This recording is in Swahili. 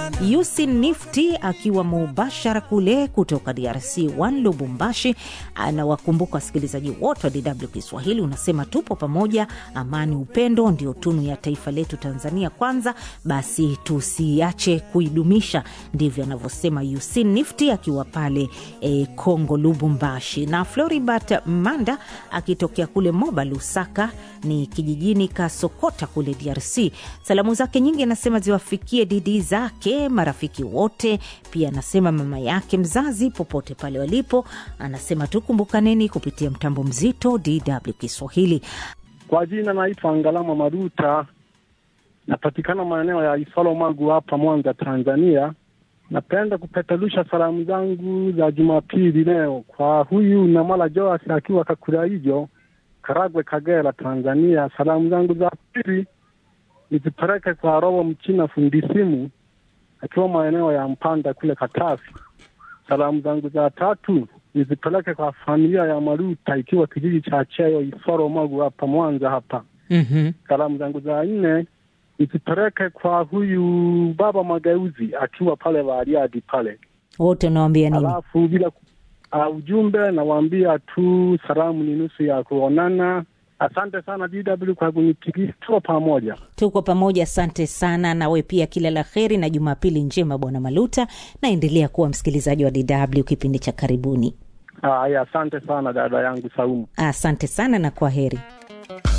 Yusin Nifty akiwa mubashara kule kutoka DRC 1 Lubumbashi, anawakumbuka wasikilizaji wote wa DW Kiswahili. Unasema tupo pamoja, amani, upendo ndio tunu ya taifa letu Tanzania kwanza, basi tusiache kuidumisha. Ndivyo anavyosema Yusin Nifty akiwa pale e, Kongo Lubumbashi. Na Floribert Manda akitokea kule Moba Lusaka ni kijijini Kasokota kule DRC. Salamu zake nyingi anasema ziwafikie didi zake, marafiki wote, pia anasema mama yake mzazi popote pale walipo. Anasema tukumbukaneni kupitia mtambo mzito DW Kiswahili. Kwa jina naitwa Ngalama Maruta, napatikana maeneo ya Isolo Magu hapa Mwanza, Tanzania. Napenda kupeperusha salamu zangu za Jumapili leo kwa huyu Namala Joas akiwa Kakuraijo, Karagwe, Kagera, Tanzania. Salamu zangu za pili nizipeleke kwa Robo Mchina fundi simu akiwa maeneo ya Mpanda kule Katafi. Salamu zangu za tatu nizipeleke kwa familia ya Maruta ikiwa kijiji cha Cheyo Isoro Magu hapa Mwanza hapa. mm-hmm. Salamu zangu za nne nizipeleke kwa huyu baba Mageuzi akiwa pale Bariadi pale. Wote unawambia nini? Alafu bila ku- uh, ujumbe nawaambia tu salamu ni nusu ya kuonana. Asante sana DW kwa kunipigia tuko pamoja. Tuko pamoja, asante sana. Nawe pia kila la heri na Jumapili njema, Bwana Maluta. Naendelea kuwa msikilizaji wa DW kipindi cha karibuni. Haya, asante sana dada yangu Saumu. Asante sana na kwa heri.